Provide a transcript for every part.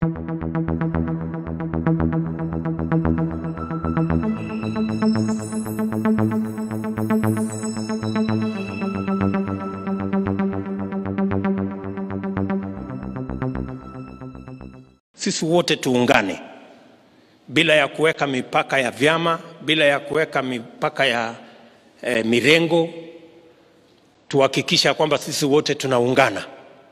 Sisi wote tuungane bila ya kuweka mipaka ya vyama, bila ya kuweka mipaka ya eh, mirengo, tuhakikisha kwamba sisi wote tunaungana,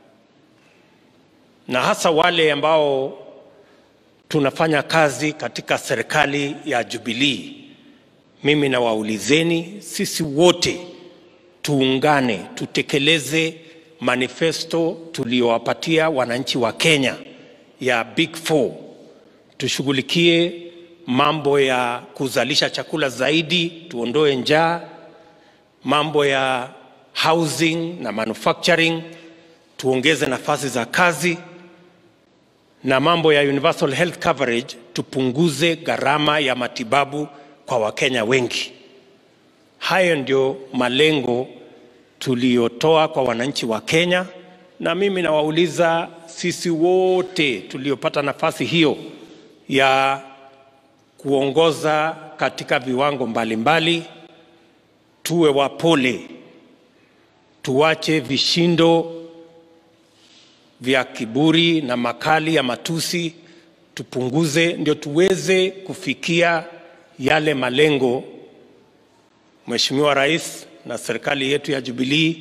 na hasa wale ambao tunafanya kazi katika serikali ya Jubilee. Mimi nawaulizeni, sisi wote tuungane, tutekeleze manifesto tuliowapatia wananchi wa Kenya ya Big Four. Tushughulikie mambo ya kuzalisha chakula zaidi, tuondoe njaa, mambo ya housing na manufacturing, tuongeze nafasi za kazi, na mambo ya universal health coverage, tupunguze gharama ya matibabu kwa Wakenya wengi. Hayo ndio malengo tuliyotoa kwa wananchi wa Kenya, na mimi nawauliza sisi wote tuliopata nafasi hiyo ya kuongoza katika viwango mbalimbali mbali, tuwe wapole, tuache vishindo vya kiburi na makali ya matusi, tupunguze, ndio tuweze kufikia yale malengo Mheshimiwa Rais na serikali yetu ya Jubilee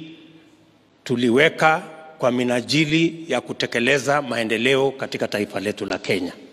tuliweka kwa minajili ya kutekeleza maendeleo katika taifa letu la Kenya.